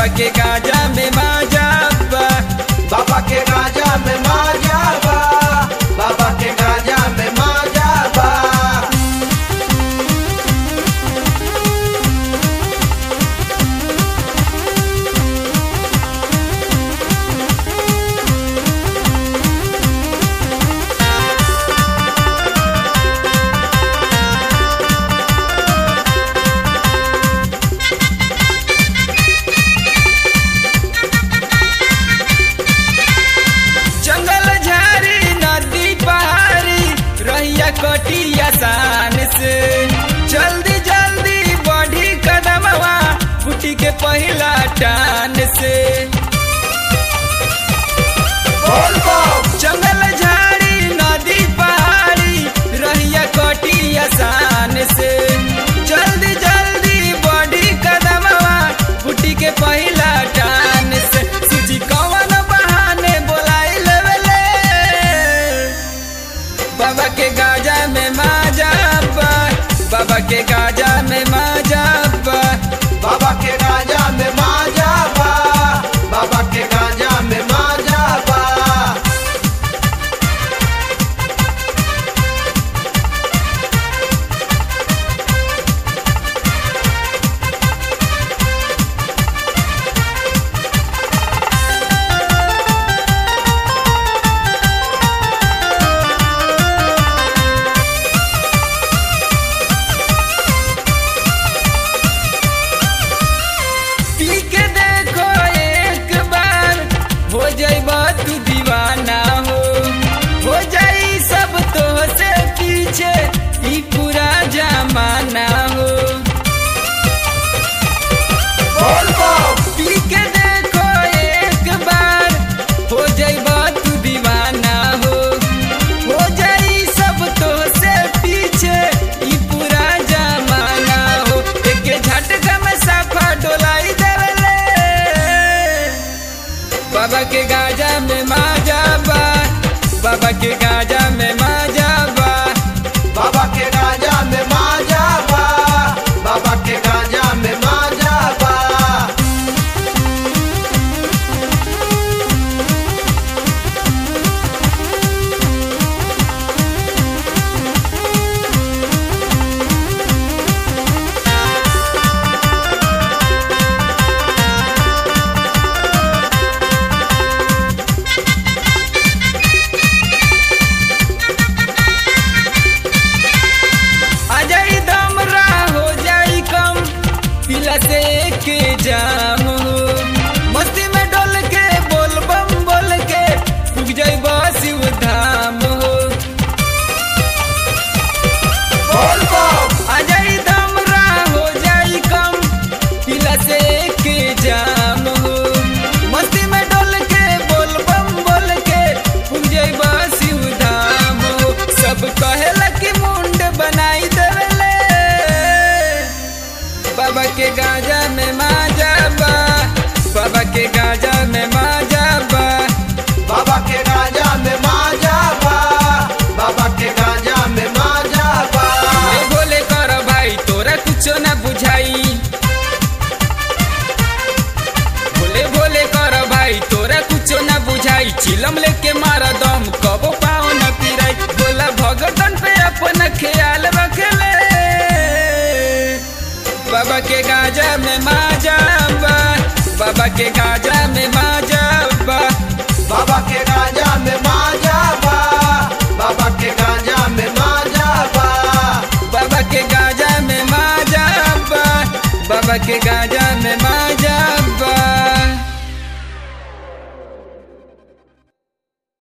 के गाजा में माजा बा बाबा के गाजा में माजा बा बाबा के गाजा में माजा बा जंगल झाड़ी नदी पहाड़ी रहिया कटी आसान से जल्दी जल्दी बढ़ी कदमवा फूटी के पहिला टान से बोल बो जंगल झाड़ी नदी पहाड़ी रहिया कटी आसान से जल्दी जल्दी बढ़ी कदमवा फूटी के पहिला टान से सूजी कवन बहाने बोलाई लेवले बाबा के गाजा में माजा बा बाबा के गाजा में माजा बा बाबा के गाजा में माजा बा बाबा के गाजा में माजा बा पी के देखो एक बार हो जाइबा तू दीवाना हो हो जाई सब तो से पीछे ई पूरा जमाना हो बोल बो पी के देखो एक बार हो जाइबा तू दीवाना हो हो जाई सब तो से पीछे ई पूरा जमाना हो एक झटका में साफा डोलाई देवले बाबा के गाजा में माजा बा बाबा के गाजा में माजा बा बाबा के गाजा में माजा बा बाबा के गाजा में माजा बा आ जाई दमरा हो जाई कम पिला से के जाम हो मस्ती में डोल के बोल बम बोल के उग जाई शिव धाम हो बोल बो आ जाई दमरा हो जाई कम पिला से के जाम हो मस्ती में डोल के बोल बम बोल के उग जाई शिव धाम हो सब कहेला कि मुंड बनाई देवेले बाबा के गाजा में माजा बा बाबा के गाजा में माजा बा बाबा के गाजा में माजा बा बाबा के गाजा में माजा बा ए बोले कर भाई तोरा कुछो ना बुझाई बोले बोले कर भाई तोरा कुछो ना बुझाई चिलम लेके मारा दम कबो पाओ न पिराई बोला भगतन पे अपन ख्याल रखले बाबा के गाजा में माजा बा बाबा के गाजा में माजा बा बाबा के गाजा में माजा बा बाबा के गाजा में माजा बा बाबा के गाजा में माजा बा बाबा के गाजा में माजा